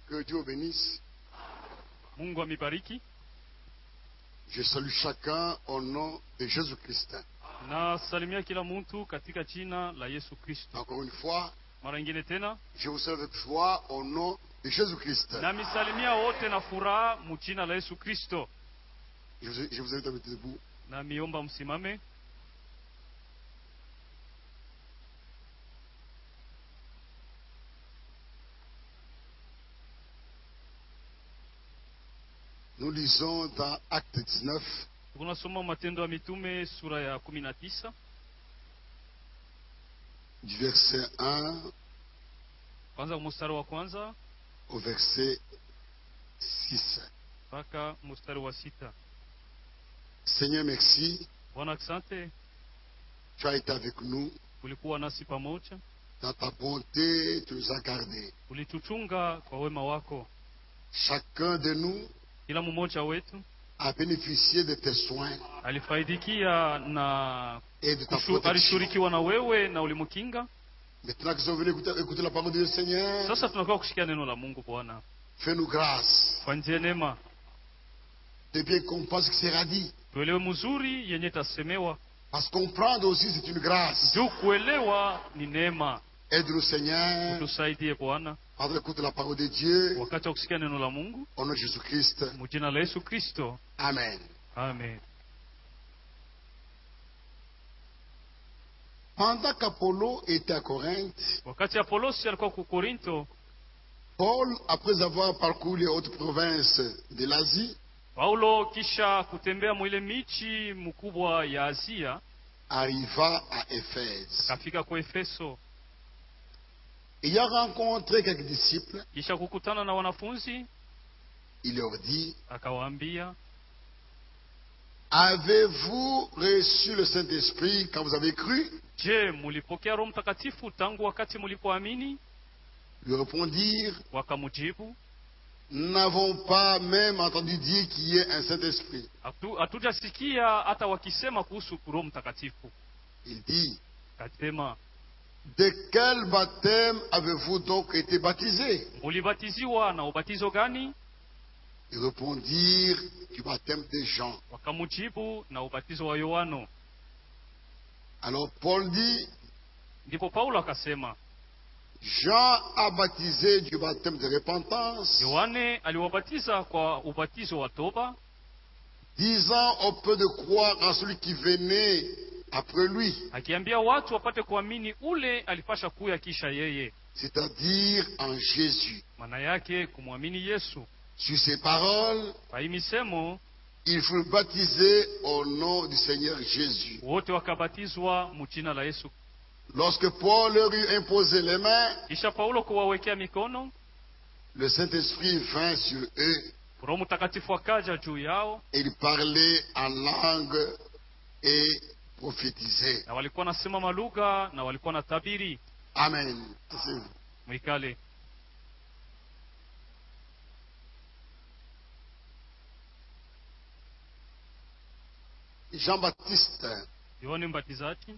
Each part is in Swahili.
Que Dieu vous bénisse. Mungu amibariki. Je salue chacun au nom de Jésus-Christ. Nasalimia kila mtu katika jina la Yesu Kristo. Encore une fois, Mara nyingine tena je vous salue avec joie au nom de Jésus-Christ. namisalimia wote na furaha mu jina la Yesu Kristo. Je vous, je vous invite à mettre debout. Na miomba msimame. Nous lisons dans Acte 19, Tunasoma Matendo ya Mitume sura ya kumi na tisa du verset 1 kwanza mstari wa kwanza au verset 6. mpaka mstari wa sita. Seigneur, merci. Bwana, asante, Tu as été avec nous. ulikuwa nasi pamoja, Dans ta bonté, tu nous as gardés. ulituchunga kwa wema wako. Chacun de nous Kila mmoja wetu a bénéficié de tes soins alifaidikia na et de ta kushu- protection. alishurikiwa na wewe na ulimkinga. Maintenant qu'ils sont venus écouter, écouter la parole de Dieu, Seigneur, Sasa tunakuwa kushikia neno la Mungu. Bwana, fais-nous grâce fanyie neema, de bien comprendre ce qui sera dit. tuelewe mzuri yenye tasemewa, Parce que comprendre aussi, c'est une grâce. juu kuelewa ni neema. Aide-nous, Seigneur, Utusaidie Bwana pendant l'écoute de la parole de Dieu, wakati wa kusikia neno la Mungu, au nom de Jésus-Christ. mujina la Yesu Kristo, Amen. amen. Pendant qu'Apollo était à Corinthe, Wakati Apolosi alikuwa ku Korinto, Paul, après avoir parcouru les hautes provinces de l'Asie, Paulo kisha kutembea mwile michi mkubwa ya Asia arriva à Éphèse. akafika kwa Efeso, Ayant rencontré quelques disciples, kisha kukutana na wanafunzi il leur dit, akawaambia, Avez-vous reçu le Saint-Esprit quand vous avez cru je, mulipokea Roho Mtakatifu tangu wakati mulipoamini? Lui répondirent, Wakamujibu, Nous n'avons pas même entendu dire qu'il y ait un Saint-Esprit. "Hatu- hatujasikia hata wakisema kuhusu Roho Mtakatifu. Il dit, Kasema, De quel baptême avez-vous donc été baptisés mulibatiziwa na ubatizo gani? Ils répondirent, Du baptême de Jean. Wakamujibu, na ubatizo wa Yohano. Alors Paul dit, Ndipo Paulo akasema, Jean a baptisé du baptême de repentance, Yohane aliwabatiza kwa ubatizo wa toba, disant au peu de croire en celui qui venait après lui, akiambia watu wapate kuamini ule alipasha kuya kisha yeye, c'est-à-dire en Jésus. maana yake kumwamini Yesu. Sur ces paroles, Kwa hii misemo il fut baptisé au nom du Seigneur Jésus. wote wakabatizwa mujina la Yesu. Lorsque Paul leur eut imposé les mains, Kisha Paulo kuwawekea mikono, le Saint-Esprit vint sur eux Roho Mtakatifu akaja juu yao, et ils parlaient en langue et prophétisaient. na walikuwa nasema malugha na walikuwa na tabiri. Amen. C'est- Mwikale Jean-Baptiste Yohane Mbatizaji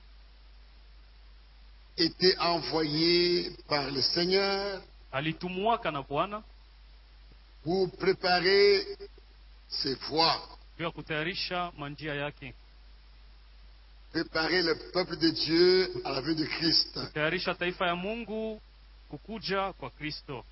était envoyé par le Seigneur alitumwaka na Bwana pour préparer ses voies, juu ya kutayarisha manjia yake, préparer le peuple de Dieu à la venue de Christ. kutayarisha taifa ya Mungu kukuja kwa Kristo.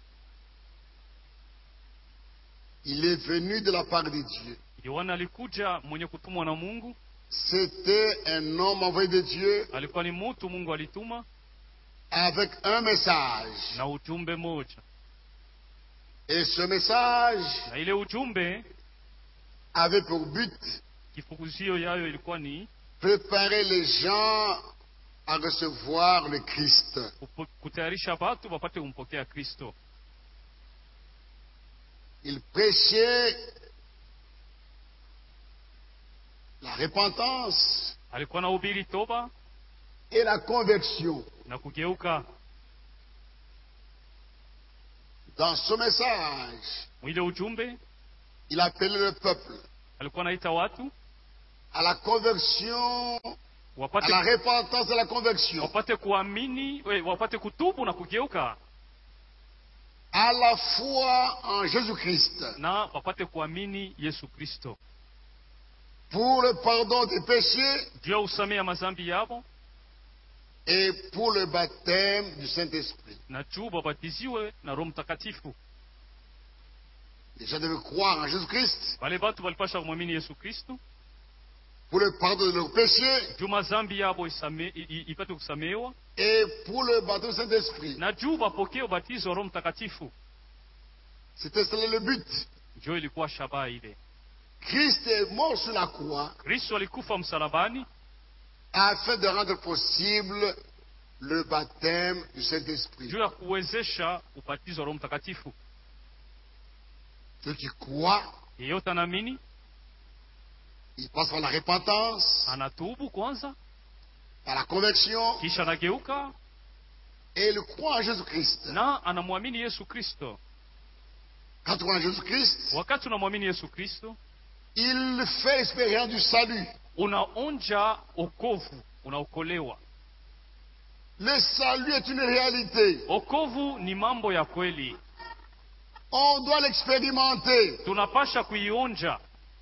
Il est venu de la part de Dieu. Yohana alikuja mwenye kutumwa na Mungu, C'était un homme envoyé de Dieu alikuwa ni mutu Mungu alituma avec un message. na ujumbe moja, Et ce message na ile ujumbe avait pour but kifukuzio yayo ilikuwa ni préparer les gens à recevoir le Christ. kupo- kutayarisha watu wapate kumpokea Kristo. Il prêchait la repentance Alikuwa na ubiri toba et la conversion. na kugeuka. Dans ce message, Mwile ujumbe il appelait le peuple alikuwa anaita watu à la conversion, à wapate, la repentance et à la conversion. wapate kuamini we, wapate kutubu na kugeuka. à la foi en Jésus-Christ na wapate kuamini Yesu Kristo pour le pardon des péchés juu ya usamehe ya mazambi yabo et pour le baptême du Saint-Esprit. na juu babatiziwe na Roho Mtakatifu. Les gens devaient croire en Jésus-Christ Wale batu walipasha kumwamini Yesu Kristo pour le pardon de leurs péchés juu mazambi yabo isame, i, i, ipate kusamehewa et pour le baptême du Saint-Esprit. na juu bapokee ubatizo wa Roho Mtakatifu. C'était cela le but. Njo ilikuwa shabaha ile. Christ est mort sur la croix Kristo alikufa msalabani afin de rendre possible le baptême du Saint-Esprit. juu ya kuwezesha ubatizo wa Roho Mtakatifu. Ceux qui croient, Yeyote anaamini ils passent par la repentance, anatubu kwanza, par la conversion, kisha anageuka et ils croient en Jésus-Christ. na anamwamini Yesu Kristo. Quand tu crois en Jésus-Christ, Wakati unamwamini Yesu Kristo, il fait l'expérience du salut. unaonja okovu, unaokolewa. Le salut est une réalité. Okovu ni mambo ya kweli, On doit l'expérimenter. tunapasha kuionja.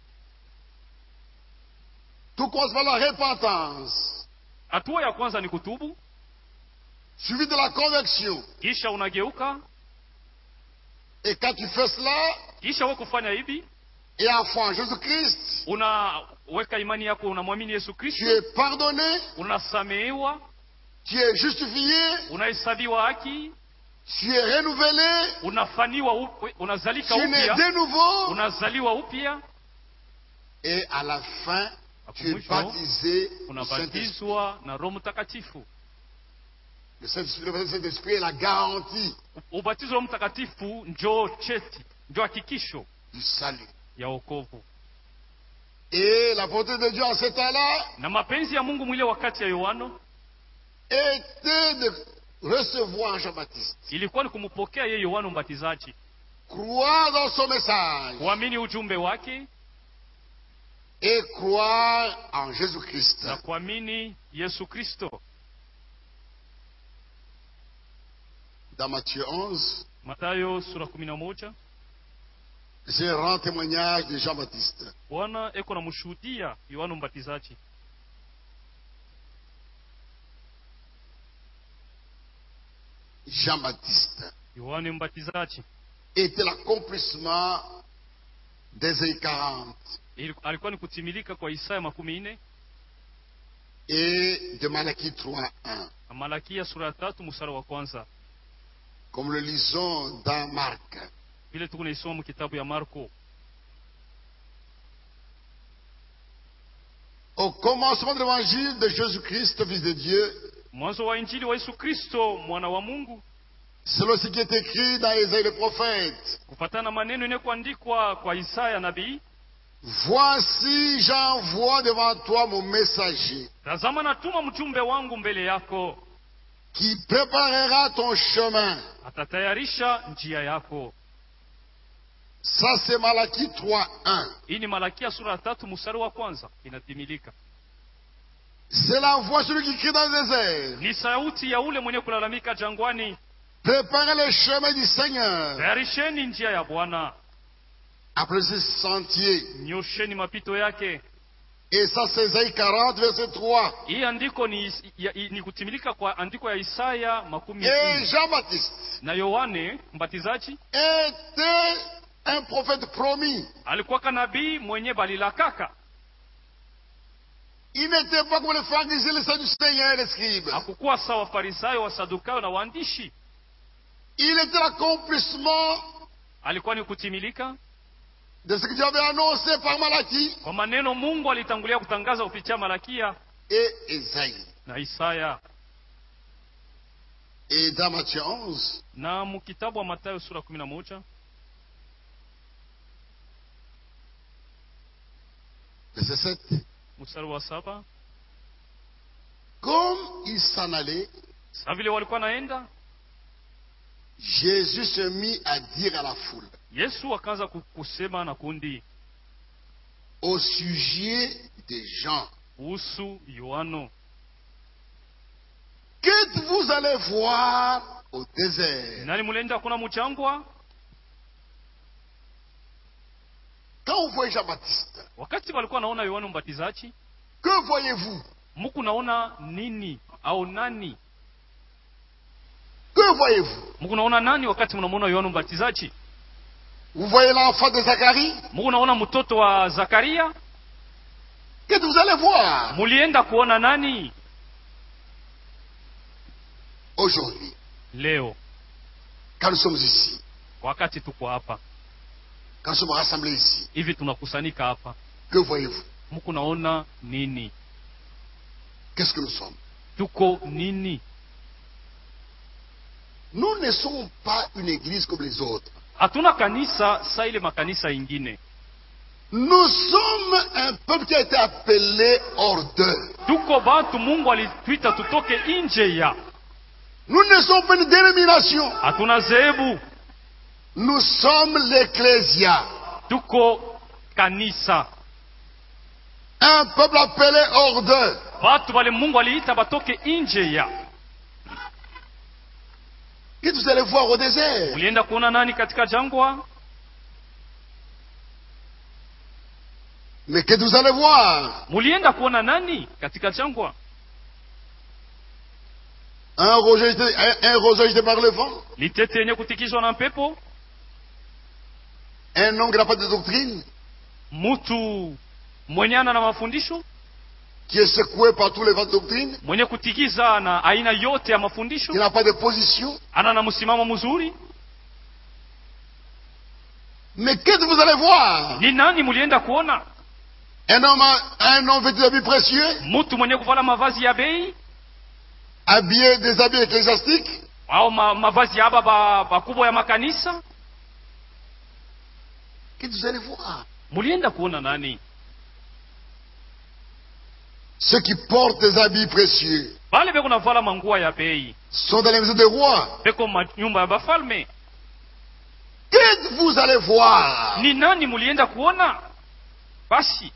Tout commence par la repentance, Hatua ya kwanza ni kutubu, suivi de la conversion. kisha unageuka, Et quand tu fais cela, kisha we kufanya hivi, et en foi en Jésus-Christ, unaweka imani yako, unamwamini Yesu tu Kristo, es pardonné, unasamehewa, tu es justifié, unahesabiwa haki, tu es renouvelé, unafaniwa up, unazalika tu nais upya, de nouveau, unazaliwa upya, et à la fin, tu es Mwisho, baptisé du Saint-Esprit. unabatizwa na Roho Mtakatifu. Le Saint-Esprit le Saint-Esprit est la garantie Ubatizo wa Mtakatifu njoo cheti, njoo hakikisho du salut. ya wokovu. Et la volonté de Dieu en ce temps-là Na mapenzi ya Mungu mwile wakati ya Yohano était de recevoir Jean-Baptiste, ilikuwa ni kumpokea yeye Yohano Mbatizaji, croire dans son message kuamini ujumbe wake et croire en Jésus-Christ. na kuamini Yesu Kristo. Dans Matthieu 11, Mathayo sura kumi na moja j'ai rend témoignage de Jean-Baptiste. Bwana eko na mshuhudia Yohano Mbatizaji. Jean-Baptiste Yohane Mbatizaji était l'accomplissement d'Ésaïe 40 Ili- alikuwa ni kutimilika kwa Isaya makumi nne et de Malachie 3.1. na Malakia sura ya tatu mstari wa kwanza Comme le lisons dans Marc. vile tuko naisoma mu kitabu ya Marko. Au commencement de l'évangile de Jésus-Christ, Fils de Dieu, Mwanzo wa injili wa Yesu Kristo mwana wa Mungu, selon ce qui est écrit dans Ésaïe le prophète. kufatana na maneno inayokuandikwa kwa Isaya nabii, Voici, j'envoie devant toi mon messager tazama natuma mjumbe wangu mbele yako, qui préparera ton chemin. atatayarisha njia yako. Ça, c'est Malachie 3.1. Hii ni Malakia sura ya tatu mstari wa kwanza inatimilika. C'est la voix de celui qui crie dans le désert. Ni sauti ya ule mwenye kulalamika jangwani, Préparez le chemin du Seigneur. tayarisheni njia ya Bwana, Après ce sentier. nyosheni mapito yake. Et ça, c'est Ésaïe 40, verset 3. Hii andiko ni, ya, ni kutimilika kwa andiko ya Isaya makumi Et nne. Jean-Baptiste Na Yohane mbatizaji était un prophète promis. alikuwa kanabii mwenye balilakaka, Il n'était pas comme les pharisiens, les sadducéens et les scribes. hakukuwa sawa Farisayo, Wasadukayo na waandishi. Il était l'accomplissement Alikuwa ni kutimilika de ce que Dieu avait annoncé par Malachie kwa maneno Mungu alitangulia kutangaza kupitia Malakia et Ésaïe. na Isaya. Et dans Matthieu 11, Na mu kitabu wa Mathayo sura kumi na moja verset 7. mstari wa saba Comme il s'en allait, sa vile walikuwa naenda, Jésus se mit à dire à la foule Yesu akaanza ku- kusema na kundi au sujet des gens kuhusu Yohano, que vous allez voir au désert. nani mulienda kuona mujangwa Quand vous voyez Jean-Baptiste, wakati walikuwa naona yohana mbatizaji que voyez-vous muku naona nini au nani Que voyez-vous muku naona nani wakati mnamwona yohana mbatizaji Vous voyez l'enfant de Zacharie muku naona mtoto wa zakaria Qu'est-ce que vous allez voir mulienda kuona nani aujourd'hui leo Quand nous sommes ici, wakati tuko hapa quand nous sommes rassemblés ici, hivi tunakusanyika hapa que voyez-vous muku naona nini Qu'est-ce que nous sommes tuko nini Nous ne sommes pas une église comme les autres. hatuna kanisa sa ile makanisa ingine Nous sommes un peuple qui a été appelé hors d'eux. tuko batu mungu alituita tutoke nje ya Nous ne sommes pas une dénomination. hatuna zehebu Nous sommes l'ecclésia. tuko kanisa Un peuple appelé hors d'eux. batu bale mungu aliita batoke nje ya Qu'est-ce que vous allez voir au désert ulienda kuona nani katika jangwa Mais qu'est-ce que vous allez voir mulienda kuona nani katika jangwa Un roseau jeté, un, un roseau jeté par le vent litete yenye kutikizwa na mpepo Un homme qui n'a pas de doctrine mutu mwenye ana na mafundisho Qui est secoué par tous les vents de doctrine mwenye kutikiza na aina yote ya mafundisho Qui n'a pas de position ana na msimamo mzuri Mais qu'est-ce que vous allez voir ni nani mulienda kuona Un homme, un homme vêtu d'habits précieux mutu mwenye kuvala mavazi ya bei Habillé des habits ecclésiastiques au ma, mavazi ya aba ba- bakubwa ya makanisa Qu'est-ce que vous allez voir mulienda kuona nani Ceux qui portent des habits précieux bale beko navala manguo ya bei sont dans les maisons des rois. beko manyumba ya bafalme Qu'est-ce que vous allez voir ni nani mulienda kuona basi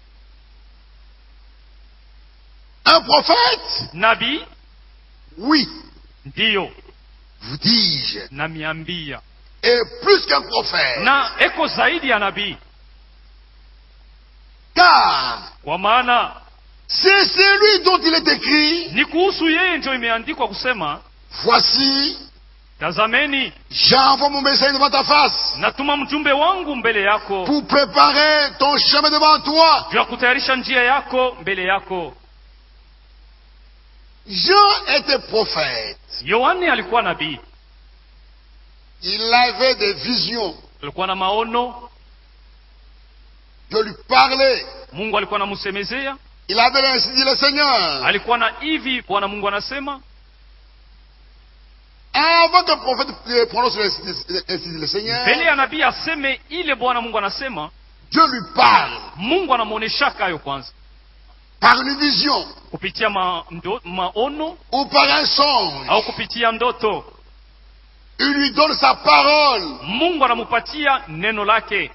Un prophète nabii Oui, ndiyo vous dis-je. namiambia Et plus qu'un prophète. na eko zaidi ya nabii Car kwa maana c'est celui dont il est écrit, ni kuhusu yeye ndio imeandikwa kusema voici, tazameni j'envoie mon messager devant ta face natuma mjumbe wangu mbele yako pour préparer ton chemin devant toi. juu ya kutayarisha njia yako mbele yako Jean était prophète. yohane alikuwa nabii Il avait des visions. alikuwa na maono Dieu lui parlait. mungu alikuwa anamsemezea Il avait ainsi dit le Seigneur. alikuwa na hivi bwana mungu anasema Avant qu'un prophète euh, prononce ainsi dit ainsi dit le Seigneur, mbele ya nabii aseme ile bwana mungu anasema Dieu lui parle mungu anamwoneshaka hayo kwanza par une vision kupitia ma, ndo, maono ou par un songe. au kupitia ndoto Il lui donne sa parole. mungu anamupatia neno lake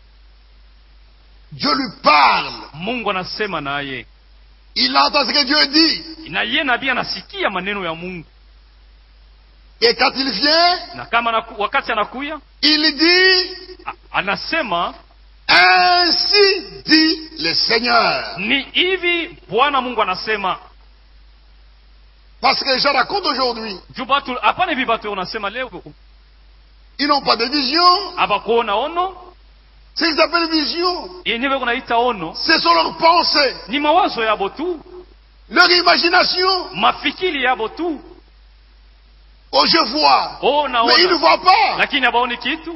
Dieu lui parle. mungu anasema naye Il entend ce que Dieu dit. na ye nabii anasikia maneno ya mungu Et quand il vient, na kama anaku, wakati anakuya il dit, a- anasema ainsi dit le Seigneur. ni hivi bwana mungu anasema Parce que les gens racontent aujourd'hui, juu batu hapana hivi batu unasema leo ils n'ont pas de vision. abakuona ono Ce qu'ils appellent vision, yenyewe kunaita ono ce sont leurs pensées, ni mawazo yabo tu leur imagination. mafikiri yabo tu Oh, je vois. oh Mais ils ne naona voient pas. lakini abaoni kitu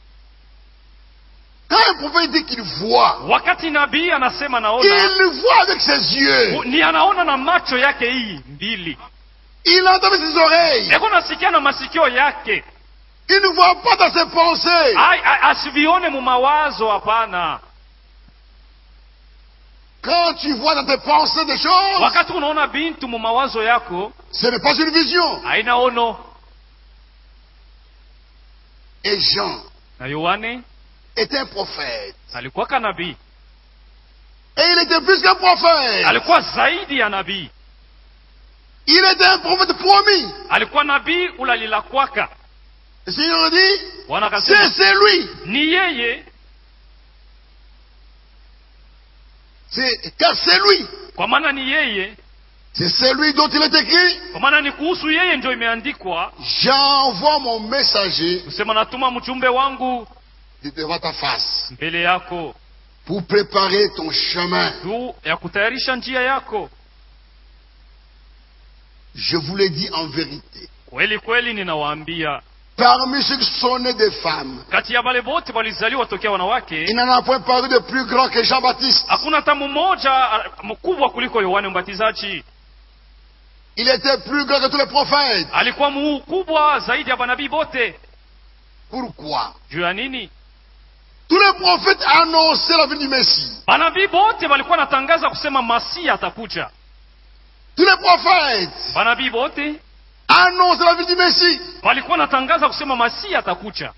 Quand un prophète dit qu'il voit, wakati nabii anasema naona il le voit avec ses yeux. ni anaona na macho yake hii mbili Il entend avec ses oreilles. eko nasikia na masikio yake Il ne voit pas dans ses pensées. Ai- ai- asivione mu mawazo hapana Quand tu vois dans tes pensées des choses, wakati unaona bintu mu mawazo yako ce n'est pas une vision. haina ono Et Jean na yohane était un prophète. alikuwaka nabii Et il était plus qu'un prophète. alikuwa zaidi ya nabii Il était un prophète promis. alikuwa nabii ule alilakwaka Le Seigneur dit, bwana c'est akasema c'est lui. ni yeye C'est, car c'est lui. kwa maana ni yeye C'est celui dont il est écrit. kwa maana ni kuhusu yeye ndio imeandikwa J'envoie mon messager kusema natuma mjumbe wangu de devant ta face mbele yako pour préparer ton chemin. juu ya kutayarisha njia yako Je vous l'ai dit en vérité. kweli kweli ninawaambia Parmi ceux qui sont nés des femmes, kati ya wale wote walizaliwa tokea wanawake il n'en a point paru de plus grand que Jean-Baptiste. hakuna hata mmoja ah, mkubwa kuliko yohane mbatizaji Il était plus grand que tous les prophètes. alikuwa mkubwa zaidi ya manabii bote Pourquoi juu ya nini Tous les prophètes annonçaient la venue du Messie. manabii bote walikuwa natangaza kusema masia atakuja Tous les prophètes manabii bote annonçaient la venue du Messie. walikuwa natangaza kusema masia atakuja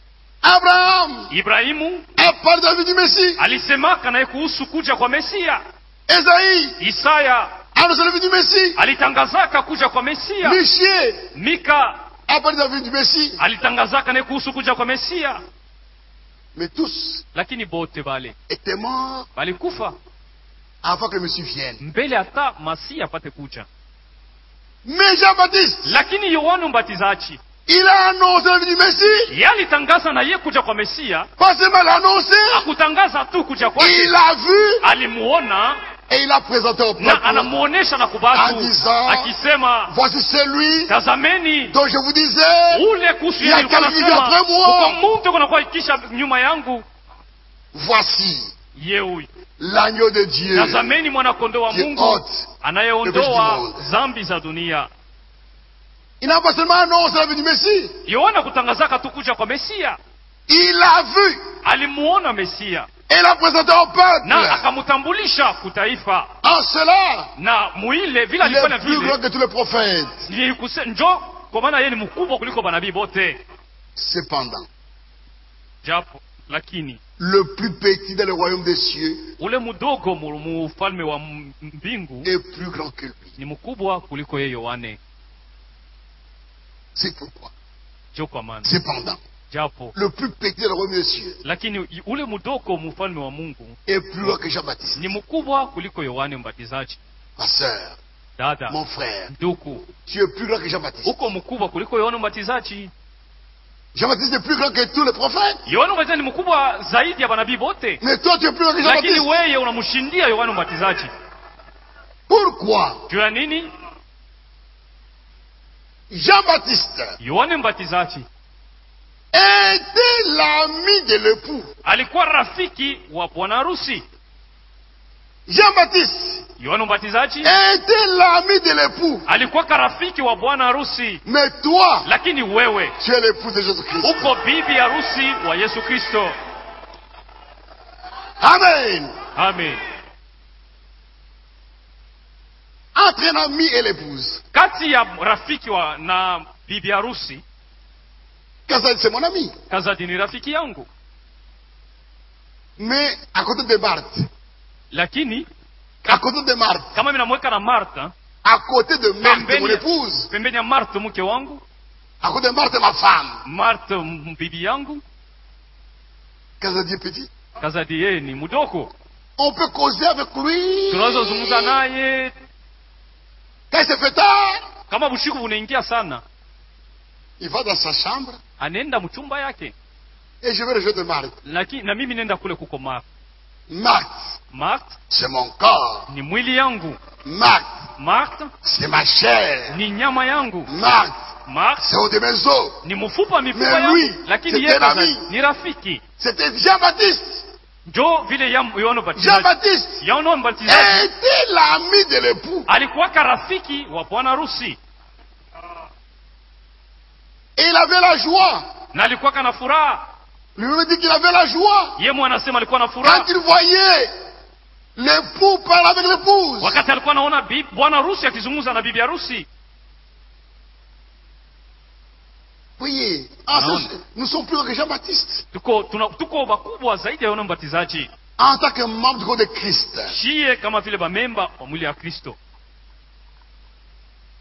Abraham ibrahimu a parlé de la venue du Messie. alisemaka naye kuhusu kuja kwa mesia Esaïe isaya annonçait la venue du Messie. alitangazaka kuja kwa mesia Michier mika a parlé de la venue du Messie. alitangazaka naye kuhusu kuja kwa mesia Mais tous lakini bote bale étaient morts balikufa avant que le Messie vienne. mbele hata masia apate kuja Mais Jean-Baptiste, lakini yohana mbatizaji il a annoncé la venue du Messie. ye alitangaza na ye kuja kwa mesia Pas seulement l'annoncer, akutangaza tu kuja kwake il l'a vu alimuona et il l'a présenté au na peuple. anamuonesha na kubatu Andisa. akisema Voici celui tazameni dont je vous disais, ule kuhusu Ya yeye nilikuwa kalbi nasema après moi. uko mtu kunakuwa ikisha nyuma yangu voici ye huyu l'agneau de Dieu tazameni mwanakondoo wa qui mungu ôte. Le péché du anayeondoa monde. zambi za dunia Il n'a pas seulement annoncé la venue du Messie, yohana kutangazaka tu kuja kwa mesia il l'a vu alimuona mesia et l'a présenté au peuple. na akamtambulisha kutaifa En cela, na muile vile il alifanya est plus grand vile que tous les prophètes. ni kuse- njo kwa maana yeye ni mkubwa kuliko manabii bote Cependant, japo lakini le plus petit dans le royaume des cieux ule mdogo mu mu ufalme wa m- mbingu est plus grand que lui. ni mkubwa kuliko yeye yohane C'est pourquoi. jo kwa maana Cependant, japo le plus petit dans le royaume des cieux lakini i- ule mdogo mu ufalme wa mungu est plus grand que Jean-Baptiste. ni mkubwa kuliko yohane mbatizaji Ma sœur, dada mon frère, nduku tu es plus grand que Jean-Baptiste. uko mkubwa kuliko yohane mbatizaji Jean-Baptiste est plus grand que tous les prophètes. yohane mbatizaji ni mkubwa zaidi ya manabii bote Mais toi, tu es plus grand que lakini Jean-Baptiste. weye unamshindia yohane mbatizaji Pourquoi juu ya nini Jean-Baptiste yohane mbatizaji était l'ami de l'époux. alikuwa rafiki wa bwana harusi Jean-Baptiste yohane mbatizaji était l'ami de l'époux. alikuwa karafiki wa bwana harusi Mais toi, lakini wewe tu es l'époux de Jésus-Christ. uko bibi harusi wa yesu kristo Amen. amen Entre un ami et l'épouse. kati ya rafiki wa na bibi harusi Kazad, c'est mon ami. kazadi ni rafiki yangu Mais à côté de Marthe, lakini à côté de Marthe, kama minamweka na martha à côté de Marthe, Pembeni- mon épouse, pembeni ya martha mke wangu à côté de Marthe, ma femme, martha m- bibi yangu Kazadi est petit. kazadi yeye ni mdogo On peut causer avec lui. tunaweza zungumza naye Quand il se fait tard, kama bushiku bunaingia sana il va dans sa chambre anaenda mchumba yake et je vais rejoindre Marthe. lakini na mimi nenda kule kuko martha Marthe, martha c'est mon corps. ni mwili yangu Marthe, martha c'est ma chair. ni nyama yangu Marthe, martha c'est au de mes os. ni mfupa mifupa Mais lui, yangu lakini c'était yeye un kaza- ami. ni rafiki C'était Jean-Baptiste. njo vile ya- yohana mbatizaji Jean-Baptiste yohana mbatizaji était l'ami de l'époux. alikuwaka rafiki wa bwana harusi Et il avait la joie. na alikuwaka na furaha Lui-même dit qu'il avait la joie. ye mwana anasema alikuwa na Quand furaha il voyait l'époux parler avec l'épouse. wakati alikuwa anaona bi- bwana harusi akizungumza na bibi harusi Voyez, en Non. ce- nous sommes plus grands que Jean-Baptiste. tuko tuna, tuko bakubwa zaidi ya yohana mbatizaji En tant que membre du corps de Christ. shiye kama vile bamemba wa mwili ya kristo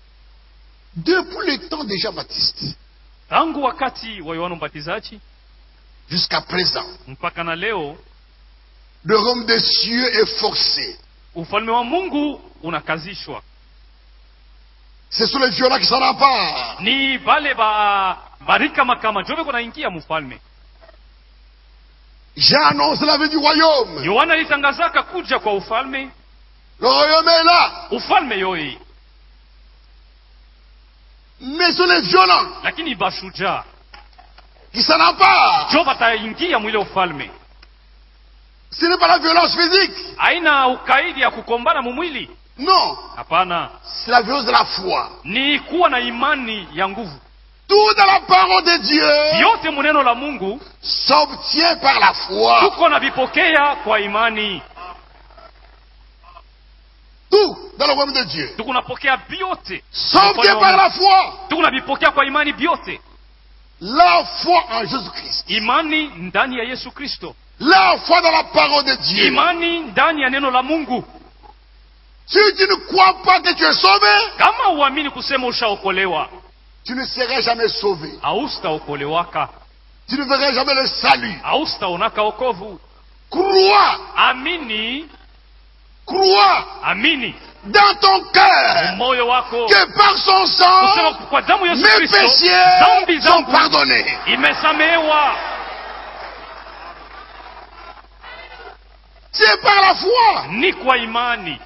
Depuis le temps de Jean-Baptiste tangu wakati wa yohana mbatizaji jusqu'à présent, mpaka na leo le royaume des cieux est forcé. ufalme wa mungu unakazishwa Ce sont les violents qui s'en emparent. ni vale ba barika makama njo veko naingia mufalme J'annonce la vie du royaume. yohana alitangazaka kuja kwa ufalme Le royaume est là. ufalme yoyi Mais ce sont les violents lakini bashujaa qui s'en emparent. njo bataingia mwile ufalme Ce n'est pas la violence physique. haina ukaidi ya kukombana mumwili Non. hapana C'est la violence de la foi. ni kuwa na imani ya nguvu Tout dans la parole de Dieu vyote muneno la mungu s'obtient par la foi. tuko na vipokea kwa imani Tout dans le royaume de Dieu tuko napokea vyote s'obtient par la foi. tuko na vipokea kwa imani vyote La foi en Jésus-Christ. imani ndani ya yesu kristo La foi dans la parole de Dieu. imani ndani ya neno la mungu Si tu ne crois pas que tu es sauvé, kama uamini kusema ushaokolewa tu ne seras jamais sauvé. haustaokolewaka Tu ne verras jamais le salut. haustaonaka okovu Crois, amini crois amini dans ton cœur moyo wako que par son kusema sang, kwa damu ya yesu mes kristo péchés dhambi sont zangu pardonnés. imesamehewa C'est par la foi. ni kwa imani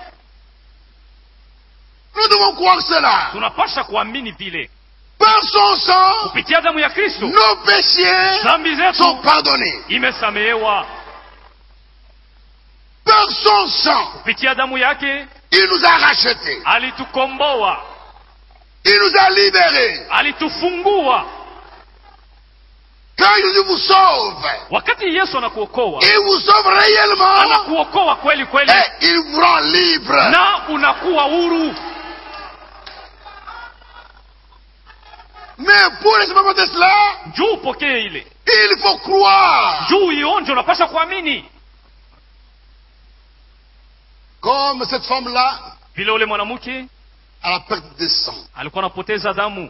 Nous devons croire cela. tunapasha kuamini vile Par son sang, kupitia damu ya kristo nos péchés dhambi sont zetu pardonnés. imesamehewa Par son sang, kupitia damu yake il nous a rachetés. alitukomboa Il nous a libérés. alitufungua Quand Jésus vous sauve, wakati yesu anakuokoa il vous sauve réellement anakuokoa kweli kweli et il vous rend libre. na unakuwa huru Mais pour expérimenter cela, juu upokee ile il faut croire. juu ionje unapasha kuamini Comme cette femme-là, vile ule mwanamke à la perte de sang, alikuwa anapoteza damu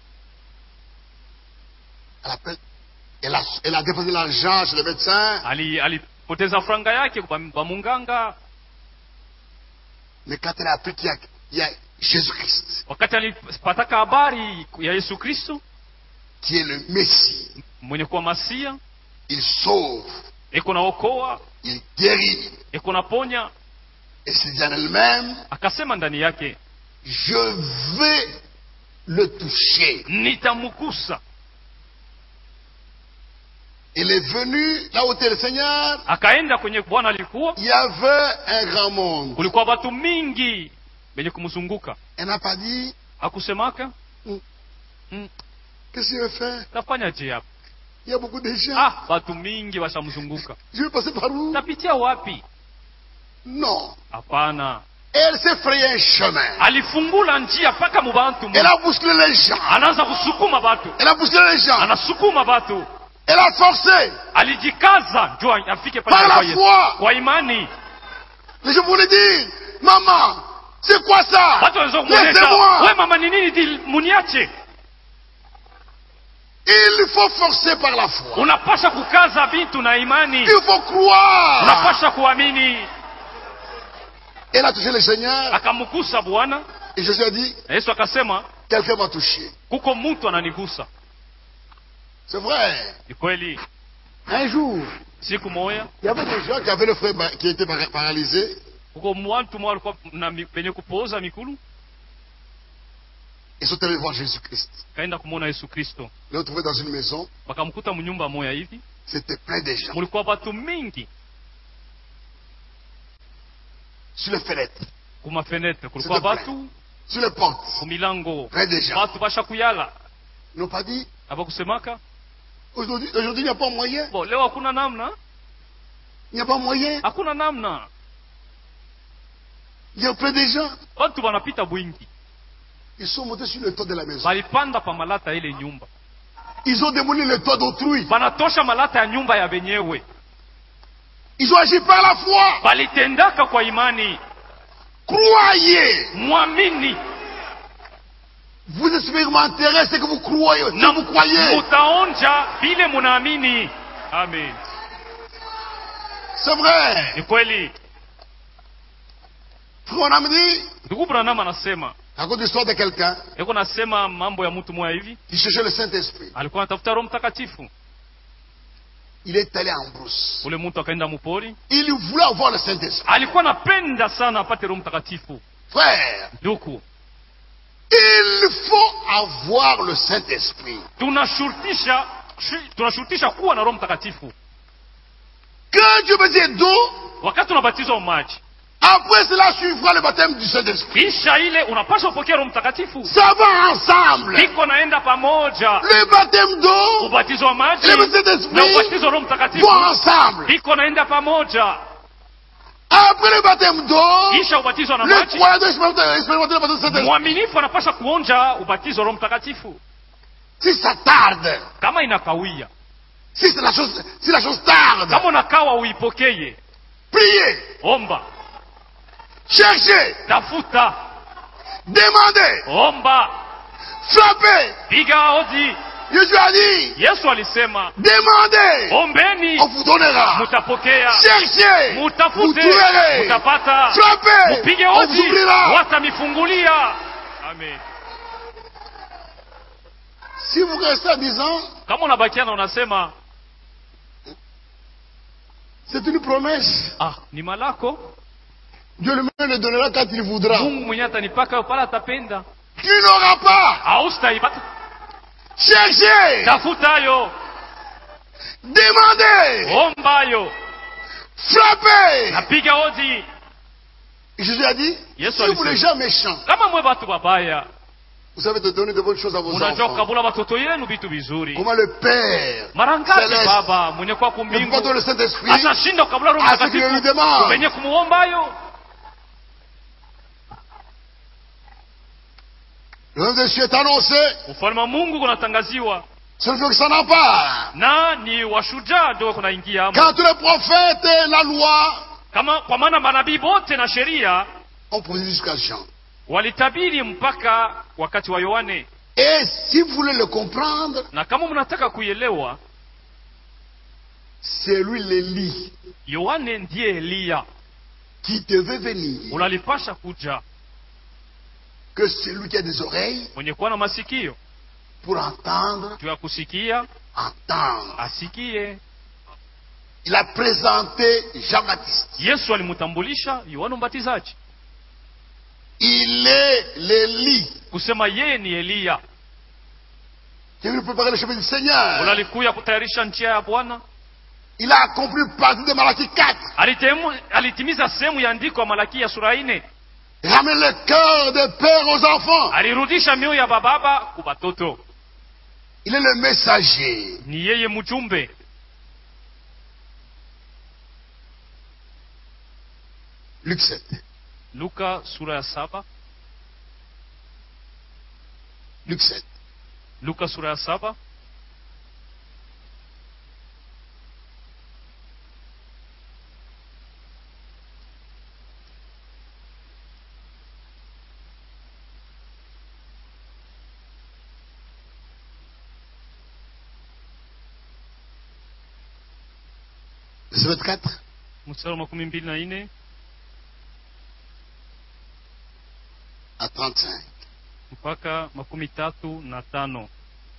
à la perte- elle a, elle a déposé l'argent chez le médecin, Ali- alipoteza franga yake kwa kwa munganga mais quand elle a appris qu'il y a, il y a Jésus-Christ, wakati alipataka habari ya yesu kristo qui est le Messie, mwenye kuwa masia il sauve, eko naokoa il guérit. eko naponya Et c'est dit en elle-même, akasema ndani yake je vais le toucher. nitamkusa Il est venu là où était le Seigneur, akaenda kwenye bwana alikuwa il y avait un grand monde. kulikuwa watu mingi benye kumzunguka Elle n'a pas dit, akusemaka Mm. mm, qu'est-ce que je vais faire tafanyaje hapa Il y a beaucoup de gens. ah watu mingi washamzunguka Je vais passer par où tapitia wapi Non. hapana Elle s'est frayé un chemin. alifungula njia mpaka mubantu Elle a bousculé les gens. anaanza kusukuma batu Elle a bousculé les gens. anasukuma batu Elle a forcé. alijikaza njo afike pale Par la kwa Yesu. foi. kwa imani Les gens voulaient dire, maman, c'est quoi ça watu waweza kumwonyesha we Laissez-moi. mama ni nini di muniache Il faut forcer par la foi. unapasha kukaza vitu na imani Il faut croire. unapasha kuamini Elle a touché le Seigneur. akamgusa bwana Et Jésus a dit, na yesu akasema quelqu'un m'a touché. kuko mtu ananigusa C'est vrai. ni kweli Un jour, siku moya il y avait des gens qui avaient le frère ba- qui était para- paralysé. kuko watu mwa walikuwa na mi- penye kupooza mikulu Ils sont allés voir Jésus-Christ. kaenda kumwona yesu kristo Ils l'ont trouvé dans une maison. wakamkuta mnyumba moya hivi C'était plein de gens. mulikuwa watu mingi Sur les fenêtres, kumafenetre kulikuwa S'il te plaît. watu sur les portes. kumilango Plein de gens. watu basha kuyala Ils n'ont pas dit, abakusemaka aujourd'hui, aujourd'hui, il n'y a pas moyen. bo leo hakuna namna Il n'y a pas moyen. hakuna namna Il y a plein de gens. watu wanapita bwingi Ils sont montés sur le toit de la maison. balipanda pa malata ya ile nyumba Ils ont démoli le toit d'autrui. banatosha malata ya nyumba ya benyewe Ils ont agi par la foi. balitendaka kwa imani Croyez. mwamini Vous expérimenterez ce que vous croyez. Ce na que vous croyez. mutaonja vile munaamini. Amen. C'est vrai. Ni kweli. Frère Branham dit, Ndugu Branham anasema à cause de l'histoire de quelqu'un yuko nasema mambo ya mtu mmoja hivi, qui cherchait le Saint-Esprit. alikuwa anatafuta Roho Mtakatifu. Il est allé en brousse. Ule mtu akaenda mupori, Il voulait avoir le Saint-Esprit. alikuwa anapenda sana apate Roho Mtakatifu. Frère, Ndugu, il faut avoir le Saint-Esprit. tunashurutisha shi- tunashurutisha kuwa na Roho Mtakatifu Quand Dieu me dit d'eau, wakati tunabatizwa maji. après cela suivra le baptême du Saint-Esprit. Kisha ile unapaswa kupokea Roho Mtakatifu, Ça va ensemble. iko naenda pamoja. Le baptême d'eau Ubatizo wa maji et le na Saint-Esprit ubatizo wa Roho Mtakatifu vont ensemble. iko naenda pamoja. Après le baptême d'eau, Kisha ubatizo na le maji, croyant doit expérimenter expérimenter le baptême du Saint-Esprit. mwaminifu anapaswa kuonja ubatizo wa Roho Mtakatifu. Si ça tarde, Kama inakawia, si c'est la chose, si la chose tarde, kama unakawa uipokee, priez, omba, cherchez, tafuta, demandez, omba, frappez. piga hodi. Jésus a dit, Yesu alisema, demandez, ombeni on vous donnera. mutapokea, Cherchez, vous mutafute trouverez. mutapata, Frappez, mupige on vous hodi ouvrira. watamifungulia. Amen. Si vous restez en disant, Kama unabakia na unasema c'est une promesse, ah, ni malako Dieu lui-même le donnera quand il voudra. Mungu mwenyewe atanipaka yo pale atapenda, Tu n'auras pas. haustaipata. Cherchez, Tafutayo, demandez, ombayo, frappez. napiga hodi. Jésus a dit, Yesu si vous alisema. les gens méchants, Kama mwe batu babaya, vous savez de donner de bonnes choses à vos unajua enfants. kukabula watoto yenu vitu vizuri. Comment le Père Mara ngapi Celeste baba mwenye kwa ne peut pas kumbingu donner le Saint-Esprit atashinda kukabula Roho à ceux qui le lui Mtakatifu demandent. wenye kumuombayo? Le royaume des cieux est annoncé, Ufalme wa Mungu kunatangaziwa ce ne fait que ça n'a pas. na ni washujaa ndio kunaingia amo. Quand tous les prophètes et la loi Kama kwa maana manabii bote na sheria ont posé jusqu'à Jean. walitabiri mpaka wakati wa Yohane, Et si vous voulez le comprendre, na kama mnataka kuielewa, c'est lui l'Élie Yohane ndiye Eliya, qui devait venir. unalipasha kuja, Que celui qui a des oreilles mwenye kuwa na masikio pour entendre, juu ya kusikia entendre. asikie. Il a présenté Jean-Baptiste. Yesu alimtambulisha Yohana Mbatizaji Il est l'Élie kusema yeye ni Eliya, qui est venu préparer le chemin du Seigneur. unalikuya kutayarisha njia ya Bwana. Il a accompli partie de Malachie 4. Alitemu, alitimiza sehemu ya andiko ya Malaki ya sura ine, Ramène le cœur des pères aux enfants. alirudisha mioyo ya bababa ku batoto. Il est le messager. Ni yeye mjumbe. Luc 7. Luka sura ya saba Luc 7. Luka sura ya saba Verset 24. mstari wa makumi mbili na ine à 35. mpaka makumi tatu na tano.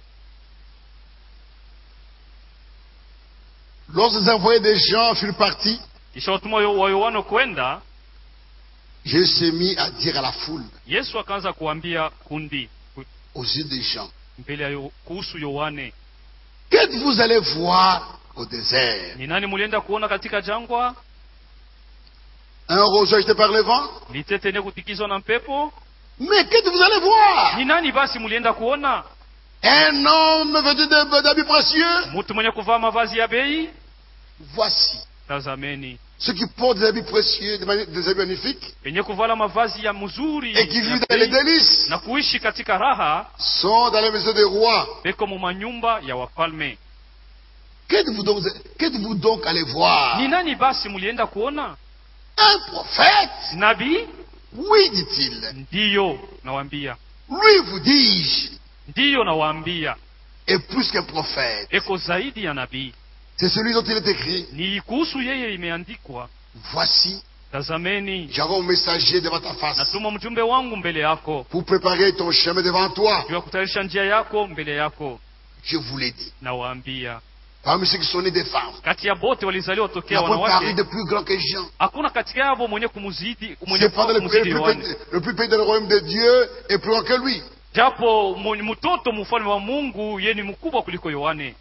Lorsque les envoyés des gens furent partis, Kisha watumwa wa Yohana kwenda, Jésus s'est mis à dire à la foule, Yesu akaanza kuambia kundi ku- aux yeux des gens, mbele ya Yo- kuhusu Yohane, qu'êtes-vous allés voir au désert ni nani mulienda kuona katika jangwa? Un roseau agité par le vent Litete yenye kutikizwa na mpepo? Mais qu'êtes-vous allés voir Ni nani basi mulienda kuona? Un homme vêtu de- d'habits précieux Mtu mwenye kuvaa mavazi ya bei? Voici, Tazameni, ceux qui portent des habits précieux, des mani- des habits magnifiques, wenye kuvala mavazi ya mzuri et qui ya vivent dans les bei, délices, na kuishi katika raha, sont dans les maisons des rois. beko mu manyumba ya wafalme. Qu'êtes-vous donc, qu'êtes-vous donc allés voir Ni nani basi mulienda kuona? Un prophète Nabii? Oui, dit-il. Ndiyo, nawambia. Lui, vous dis-je, ndiyo nawaambia est plus qu'un prophète. eko zaidi ya nabii C'est celui dont il est écrit. ni kuhusu yeye imeandikwa Voici, tazameni j'envoie un messager devant ta face natuma mjumbe wangu mbele yako pour préparer ton chemin devant toi. juu ya kutayarisha njia yako mbele yako Je vous l'ai dit. nawaambia Parmi ceux qui sont nés des femmes, kati ya bote walizaliwa il n'y tokea a point paru wanawake de plus grand que Jean. hakuna katika yavo mwenye kumuzidi mwenye Cependant, le, kumuzidi le plus Yohane petit, le plus petit dans le royaume de Dieu est plus grand que lui. japo mwenye- mtoto mfalme wa mungu ye ni mkubwa kuliko yohane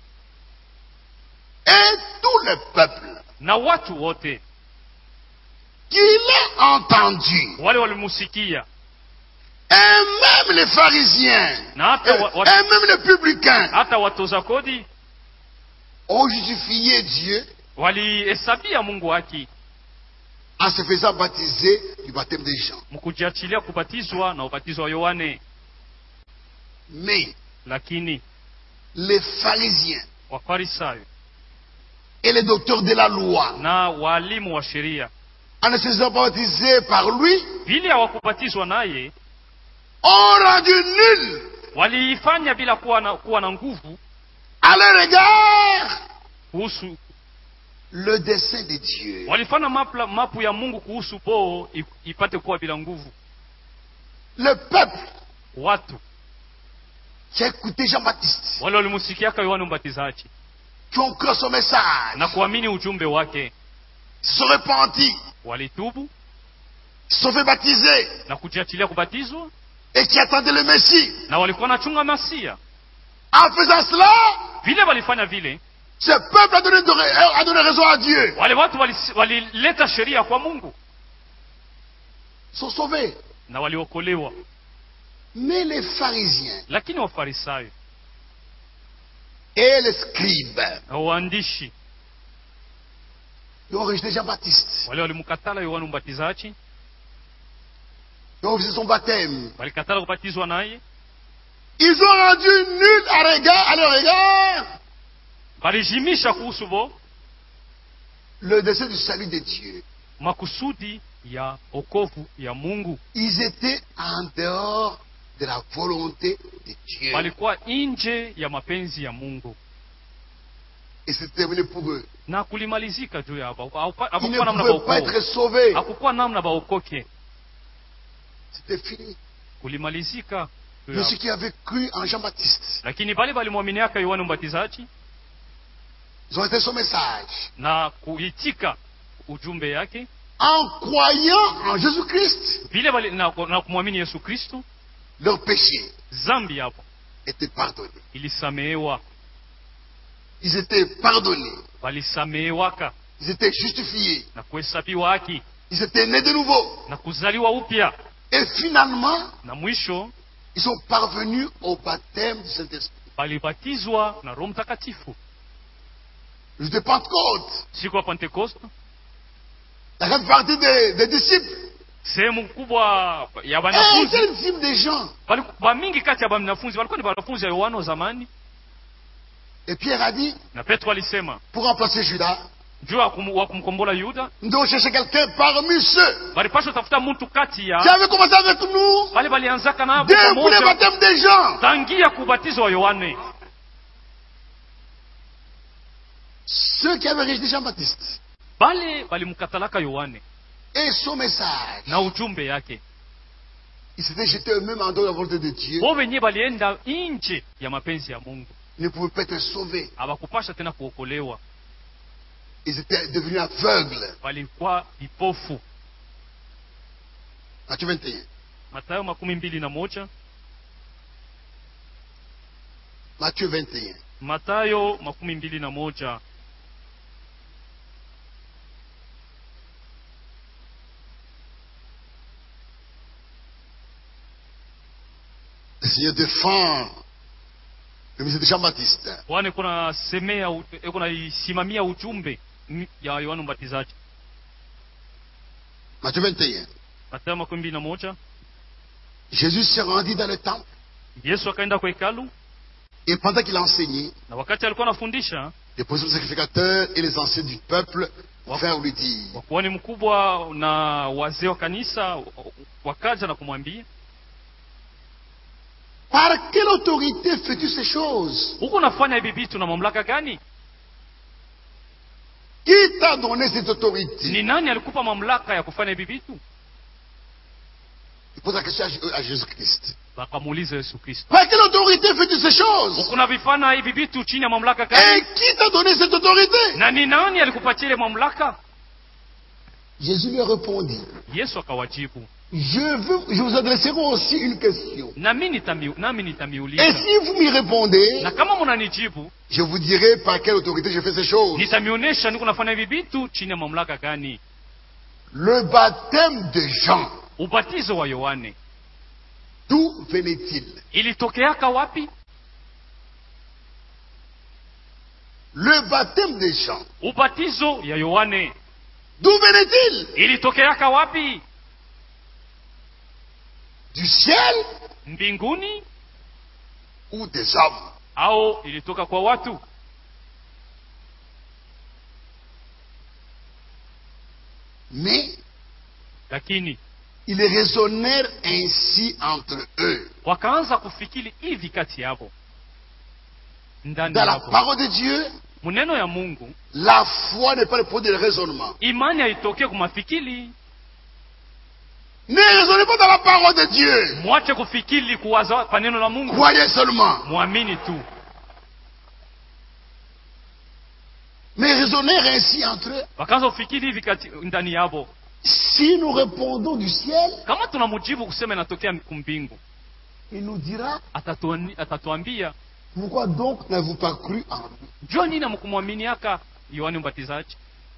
Et tout le peuple na watu wote qui l'a entendu, wale walimusikia et même les pharisiens, na et, hata, wa, wa, et même les publicains, hata watoza kodi ont justifié Dieu walihesabia mungu haki en se faisant baptiser du baptême de Jean. mkujiachilia kubatizwa na ubatizo wa yohane Mais lakini les pharisiens wafarisayo et les docteurs de la loi, na waalimu wa sheria en ne se faisant pas baptiser par lui, vile hawakubatizwa naye ont rendu nul waliifanya bila kuwa na, kuwa na nguvu à leur égard kuhusu le dessein de Dieu. walifanya mapla, mapu ya mungu kuhusu boo i- ipate kuwa bila nguvu Le peuple watu qui a écouté Jean-Baptiste, wale walimusikiaka yohane mbatizaji qui ont cru à son message, na kuamini ujumbe wake se sont repentis, walitubu se sont fait baptiser na kujiachilia kubatizwa et qui attendaient le Messie. na walikuwa nachunga masia En faisant cela, vile walifanya vile ce peuple a donné, de- a donné raison à Dieu. wale watu walis- walileta sheria kwa mungu Ils sont sauvés. na waliokolewa Mais les pharisiens lakini wafarisayo et les scribes, na waandishi ils ont rejeté Jean-Baptiste. wale walimkatala yohane mbatizaji Ils ont refusé son baptême. walikatala kubatizwa naye Ils ont rendu nul à, regard, à leur égard walijimisha kuhusu bo le dessein du salut de Dieu. makusudi ya okovu ya mungu Ils étaient en dehors de la volonté de Dieu. walikuwa nje ya mapenzi ya mungu Et c'est terminé pour eux. na kulimalizika juu yabo Hakupa- Ils ne hakukuwa namna pouvaient pas baokoke être sauvés. hakukuwa namna baokoke C'était fini. kulimalizika juu Mais yabo. ceux qui avaient cru en Jean-Baptiste, lakini bale balimwaminiaka yohane mbatizaji ils ont été son message. na kuitika ujumbe yake En croyant en Jésus-Christ, vile bali, na, na kumwamini yesu kristo leurs péchés zambi yapo étaient pardonnés. ilisamehewa Ils étaient pardonnés. walisamehewaka Ils étaient justifiés. na kuhesabiwa haki Ils étaient nés de nouveau. na kuzaliwa upya Et finalement, na mwisho ils sont parvenus au baptême du Saint-Esprit. balibatizwa na roho mtakatifu Le jour de Pentecôte, siku ya pentekoste la grande partie des, des disciples sehemu kubwa ya étaient banafunzi les disciples des gens. baliku- bamingi kati ya banafunzi walikuwa ni banafunzi ya yohana wa zamani Et Pierre a dit, na petro alisema pour remplacer Judas, juu ya kum- wa kumkombola yuda nous devons chercher quelqu'un parmi ceux balipashwa tafuta mtu kati qui ya avaient commencé avec nous bale balianzaka nabo depuis le pamoja baptême des gens. tangia kubatizo wa yohane Ceux qui avaient rejeté Jean-Baptiste bale balimkatalaka yohane et son message, na ujumbe yake ils s'étaient jetés eux-mêmes en dehors de la volonté de Dieu. bo wenyewe balienda nje ya mapenzi ya mungu Ils ne pouvaient pas être sauvés. hawakupasha tena kuokolewa Ils étaient devenus aveugles. walikuwa vipofu Matthieu 21. matayo makumi mbili na moja Matthieu 21. matayo makumi mbili na moja Le Seigneur défend le ministère de Jean-Baptiste. bwana kuna semea u- eh, kuna isimamia ujumbe m- ya yohana mbatizaji Matthieu 21. matayo makumi mbili na moja Jésus se rendit dans le temple yesu akaenda kwa hekalu et pendant qu'il enseignait, na wakati alikuwa anafundisha les principaux sacrificateurs et les anciens du peuple vinrent lui dire wakuhani mkubwa na wazee wa kanisa wakaja na kumwambia Par quelle autorité fais-tu ces choses huku unafanya hivi vitu na mamlaka gani Qui t'a donné cette autorité ni nani alikupa mamlaka ya kufanya hivi vitu Il pose la question à- à Jésus-Christ. wakamuuliza yesu kristo Par quelle autorité fais-tu ces choses huku unavifanya hivi vitu chini ya mamlaka Et gani qui t'a donné cette autorité na ni nani alikupatia ile mamlaka Jésus lui répondit, yesu akawajibu je, veux, je vous adresserai aussi une question. nami nitami- nami Et nitamiuliza si vous m'y répondez, na kama mnanijibu je vous dirai par quelle autorité je fais ces choses. nitamionyesha niko nafanya hivi vitu chini ya mamlaka gani Le baptême de Jean, ubatizo wa yohane d'où venait-il ilitokeaka wapi Le baptême de Jean, ubatizo ya yohane d'où venait-il ilitokeaka wapi Du ciel mbinguni ou des hommes au ilitoka kwa watu Mais lakini ils raisonnèrent ainsi entre eux. wakaanza kufikiri hivi kati yavo ndani Dans la yavo parole de Dieu, muneno ya mungu la foi n'est pas le produit du raisonnement. imani haitokee kumafikiri Ne raisonnez pas dans la parole de Dieu. mwache kufikiri kuwaza pa neno la mungu Croyez seulement. mwamini tu Mais raisonnèrent ainsi entre eux. wakaanza kufikiri hivi kati ndani yavo Si nous répondons du ciel, kama tunamujibu kusema inatokea kumbingu il nous dira, atatuani- atatuambia pourquoi donc n'avez-vous pas cru en lui jua nini amkumwaminiaka yohani mbatizaji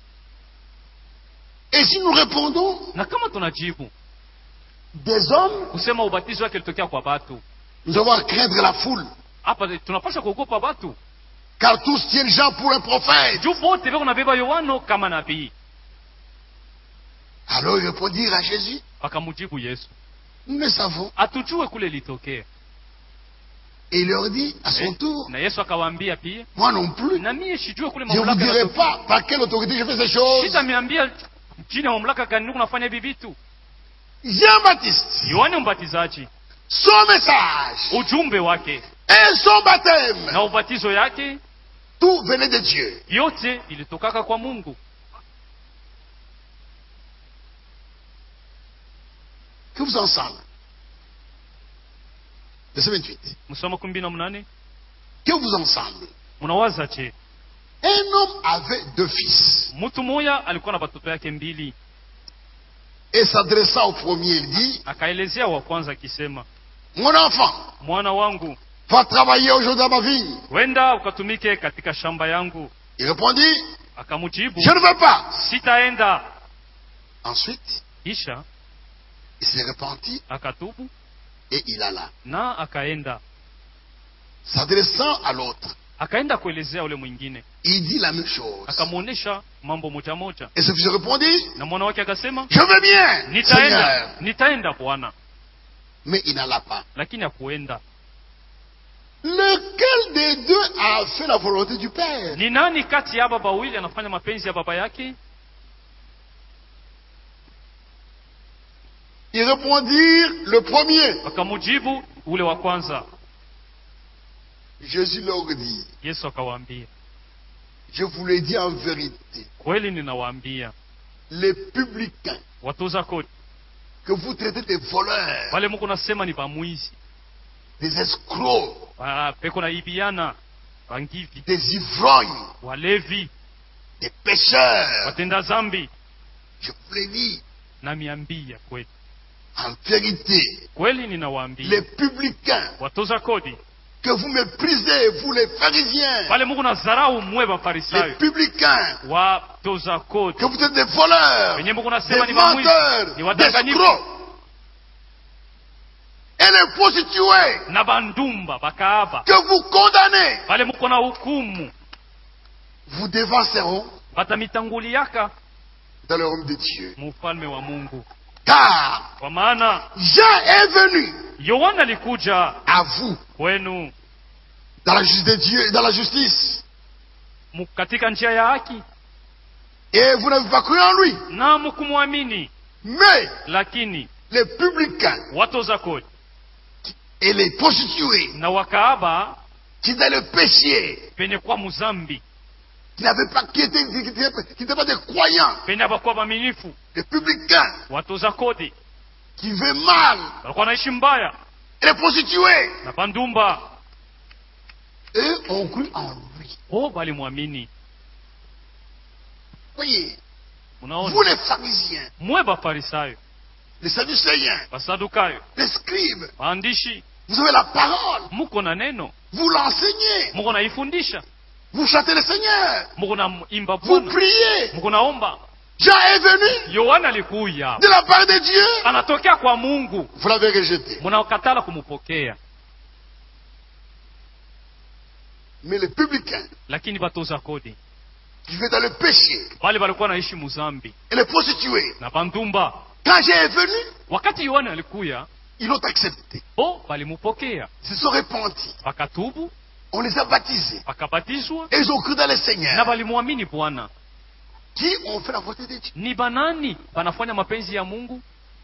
Et si nous répondons na kama tunajibu des hommes, kusema ubatizo wake ilitokea kwa batu nous avons à craindre la foule. hapa tunapasha kuogopa batu Car tous tiennent Jean pour un prophète. juu bote veko nabeba yohano kama nabii Alors ils répondirent à Jésus, wakamujibu yesu nous le savons. atujue kule ilitokea Et il leur dit, à son tour, na yesu akawaambia pia moi non plus. na mie sijue kule Je ne vous mamlaka dirai yanatokea. pas par quelle autorité je fais ces choses. sitamiambia chini ya mamlaka gani niko nafanya hivi vitu Jean-Baptiste, yohane mbatizaji son message ujumbe wake et son baptême, na ubatizo yake tout venait de Dieu. yote ilitokaka kwa mungu Que vous ensemble. Verset 28. msoma kumi na mnane Que vous ensemble. mnawaza je Un homme avait deux fils. mtu moya alikuwa na batoto yake mbili Et s'adressant au premier, il dit, akaelezea wa kwanza akisema Mon enfant, mwana wangu va travailler aujourd'hui dans ma vigne. wenda ukatumike katika shamba yangu Il répondit, akamujibu Je ne veux pas. sitaenda Ensuite, kisha il s'est repenti akatubu et il alla. na akaenda S'adressant à l'autre, akaenda kuelezea ule mwingine il dit la même chose. akamwonyesha mambo moja moja Et ce fils répondit, na mwana wake akasema Je veux bien, nitaenda Seigneur. nitaenda bwana Mais il n'alla pas. lakini hakuenda Lequel des deux a fait la volonté du Père ni nani kati ya baba wawili anafanya mapenzi ya baba yake Ils répondirent le premier. akamujibu ule wa kwanza Jésus leur dit, yesu akawaambia je vous le dis en vérité, kweli ninawaambia les publicains watoza kodi que vous traitez des voleurs, wale muko nasema ni bamwizi des escrocs, ba- peko na ibiana bangivi des ivrognes, walevi des pécheurs, watenda zambi je vous le dis namiambia kweli en vérité, kweli les ninawaambia publicains watoza kodi que vous méprisez, vous les pharisiens, wale muko na zarau mwe les bafarisayo publicains watoza kodi que vous êtes des voleurs, wenye muko des nasema ni bamwizi menteurs, ni des wadanganyifu escrocs, et les prostituées na bandumba bakaaba que vous condamnez, wale muko na hukumu vous dévanceront batamitanguliaka dans le royaume de Dieu. mu ufalme wa mungu Car kwa maana Jean est venu yohana alikuja à vous kwenu dans la justice de Dieu, dans la justice, mu- katika njia ya haki et vous n'avez pas cru en lui. na mukumwamini Mais lakini les publicains watoza kodi et les prostituées na wakaaba qui dans le péché, penye kuwa muzambi qui n'avaient pas, qui étaient, qui étaient- qui n'étaient pas des croyants, penye abakuwa baminifu des publicains, watoza kodi qui vivaient mal, walikuwa naishi mbaya et les prostituées, na bandumba eux ont cru en lui. o balimwamini Voyez, vous munaona les pharisiens, mwe bafarisayo les sadducéens, basadukayo les scribes, waandishi vous avez la parole, muko na neno vous l'enseignez, muko naifundisha vous chantez le Seigneur, muko naimba vous bwana priez. muko naomba Jean est venu yohana alikuya de la part de Dieu, anatokea kwa mungu vous l'avez rejeté. munakatala kumupokea Mais les publicains lakini batoza kodi qui vivaient dans le péché, bale balikuwa naishi muzambi et les prostituées, na bandumba quand Jean est venu, wakati yohana alikuya ils l'ont accepté. bo balimupokea Ils se sont repentis. bakatubu On les a baptisés. bakabatizwa Et ils ont cru dans le na Seigneur. balimwamini bwana Qui ont fait la volonté de Dieu. ni banani banafanya mapenzi ya mungu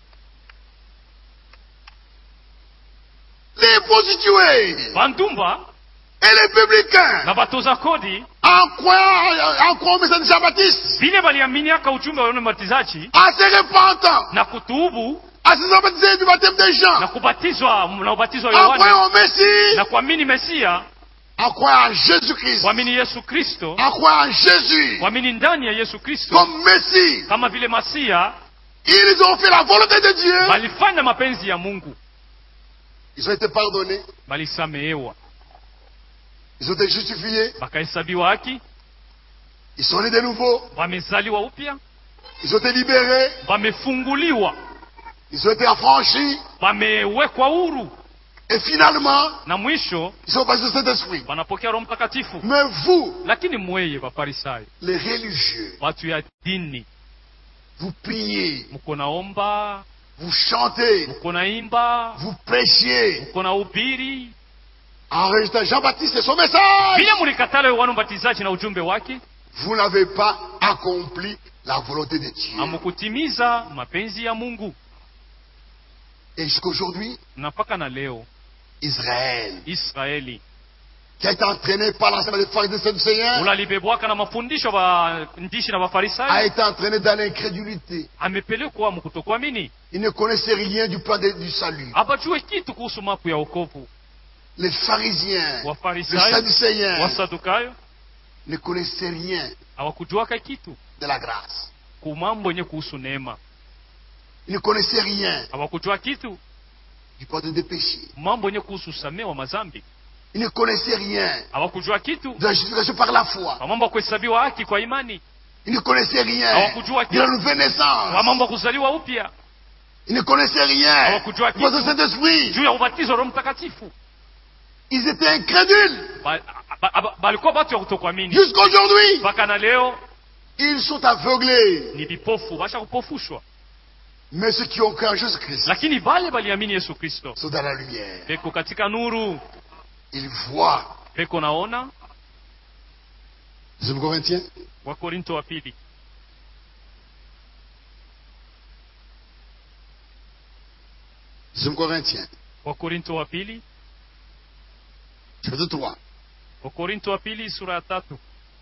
Les prostituées bandumba et les publicains, na batoza kodi en croyant, en croyant au message de Jean-Baptiste, vile baliaminiaka ujumbe wa yone mbatizaji en se repentant, na kutubu en se faisant baptiser du baptême de na Jean, kubatizwa na ubatizo wa en croyant yohane au Messie, na kuamini mesia en croyant en Jésus-Christ, kuamini yesu kristo en croyant en Jésus kuamini ndani ya yesu kristo comme Messie, kama vile masia ils ont fait la volonté de Dieu. balifanya mapenzi ya mungu Ils ont été pardonnés, balisamehewa ils ont été justifiés, bakahesabiwa haki ils sont nés de nouveau, wamezaliwa upya ils ont été libérés, wamefunguliwa ils ont été affranchis, wamewekwa huru et finalement, na mwisho ils sont passés au Saint-Esprit. wanapokea roho mtakatifu Mais vous, lakini mweye bafarisayo les religieux, watu ya dini vous priez, mko naomba vous chantez, mko naimba vous prêchiez, mko na ubiri en rejetant Jean-Baptiste et son message. vile mulikatala yohana mbatizaji na ujumbe wake Vous n'avez pas accompli la volonté de Dieu. hamukutimiza mapenzi ya mungu Et jusqu'aujourd'hui, na mpaka na leo Israël, israeli qui a été entraîné par l'enseignement des pharisiens du Seigneur, unalibebwaka na mafundisho ba ndishi na a bafarisayo été entraîné dans l'incrédulité. amepelekwa mkutokuamini Il ne connaissait rien du plan de- du salut. abajue kitu kuhusu mapu ya wokovu Les pharisiens, les wafarisayo sadducéens wasadukayo ne connaissaient rien hawakujuaka kitu de la grâce. ku mambo yenye kuhusu neema Ils ne connaissaient rien hawakujua kitu du pardon des péchés. mambo yenye kuhusu usamee wa mazambi Ils ne connaissaient rien hawakujua kitu de la justification par la foi. wa mambo ya kuhesabiwa haki kwa imani Ils ne connaissaient rien hawakujua de la kitu nouvelle wa naissance. mambo ya kuzaliwa upya Ils ne connaissaient rien hawakujua du pardon du kitu Saint-Esprit. juu ya ubatizo wa roho mtakatifu Ils étaient incrédules. Ba- ba- ba- balikuwa batu ya kutokuamini Jusqu'aujourd'hui, mpaka na leo ils sont aveuglés. ni vipofu basha kupofushwa Mais ceux qui ont cru en Jésus-Christ lakini bale baliamini yesu kristo sont dans la lumière. beko katika nuru Ils voient. beko naona 2 Corinthiens, wakorinto wa pili 2 Corinthiens, wakorinto wa pili chapitre 3, wakorinto wa pili sura ya tatu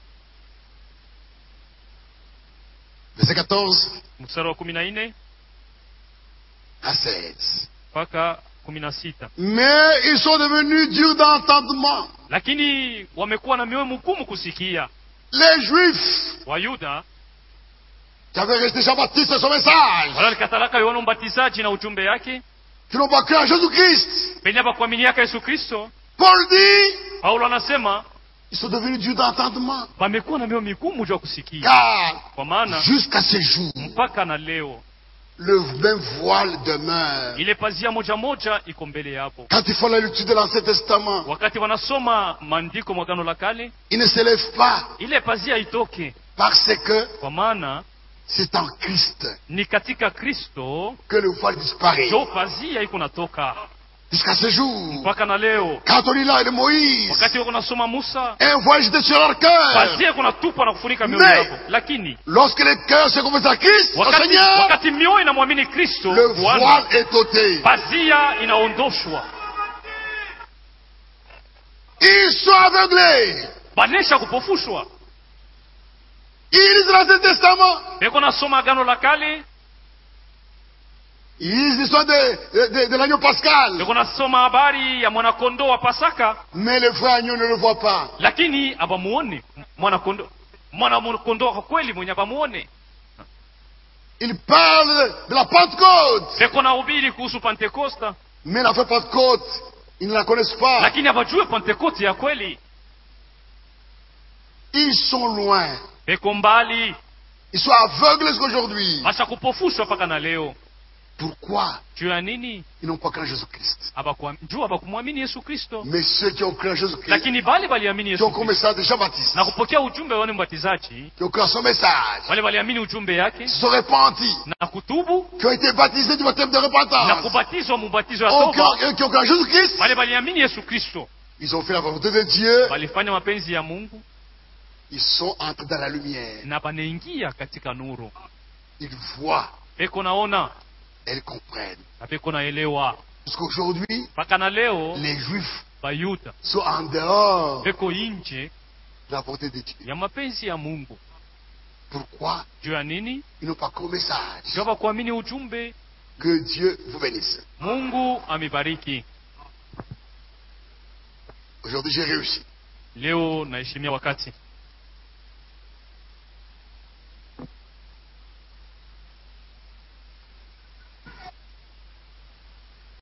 verset 14 mstari wa kumi na nne à 16. mpaka kumi na sita Mais ils sont devenus durs d'entendement. lakini wamekuwa na mioyo mgumu kusikia Les Juifs wayuda qui avaient rejeté Jean-Baptiste et son message, wala walikatalaka yohana mbatizaji na ujumbe yake qui n'ont pas cru en Jésus-Christ. penye bakuaminiaka yesu kristo Paul dit, paulo anasema ils sont devenus durs d'entendement. wamekuwa na mioyo migumu juu ya kusikia Car kwa maana jusqu'à ce jour, mpaka na leo le même voile demeure. ile pazia moja moja iko mbele yapo Quand ils font la lecture de l'Ancien Testament, wakati wanasoma maandiko mwagano la kale ils ne se lèvent pas ile pazia itoke parce que kwa maana c'est en Christ ni katika kristo que le voile disparaît. jo pazia iko natoka Jusqu'à ce jour, mpaka na leo quand on lit là de Moïse, wakati wako nasoma musa un voile jeté sur leur cœur. pazia iko natupa na kufunika mioyo Mais- yako lakini Lorsque le cœur se confesse à Christ, au wakati, Seigneur, wakati mioyo inamwamini kristo le Bwana, voile est ôté. pazia inaondoshwa Ils sont aveuglés. banesha kupofushwa Ils lisent l'Ancien Testament. beko nasoma agano la kale Ils lisent l'histoire de, de, de l'agneau pascal. beko nasoma habari ya mwanakondoo wa pasaka Mais le vrai agneau ne le voit pas. lakini abamuone mwanakondoo mwanakondoo kwa kweli mwenye abamuone Ils parlent de la Pentecôte. beko nahubiri kuhusu pentekosta Mais la vraie Pentecôte, ils ne la connaissent pas. lakini abajue pentekoste ya kweli Ils sont loin. beko mbali Ils sont aveugles jusqu'aujourd'hui. basha kupofushwa mpaka na leo Pourquoi juu ya nini Ils n'ont pas cru en Jésus-Christ. Abakuam- juu abakumwamini yesu kristo Mais ceux qui ont cru en Jésus-Christ, lakini bali baliamini qui ont yesu cru au kristo message de Jean-Baptiste, na kupokea ujumbe wa Yohane mbatizaji qui ont cru à son message, wale waliamini ujumbe yake se sont repentis, na kutubu qui ont été baptisés du baptême de na repentance, kubatizwa mubatizo ya Oh, qui toba ont, qui ont cru en Jésus-Christ, wale waliamini yesu kristo ils ont fait la volonté de Dieu, walifanya mapenzi ya mungu ils sont entrés dans la lumière. na banaingia katika nuru Ils voient, peko naona elles comprennent. na peko naelewa Jusqu'aujourd'hui, mpaka na leo les Juifs bayuda sont en dehors de peko inje la volonté de Dieu. ya mapenzi ya mungu Pourquoi juu ya nini Ils n'ont pas cru au message. juu hawakuamini ujumbe Que Dieu vous bénisse. mungu amebariki Aujourd'hui, j'ai réussi. leo naheshimia wakati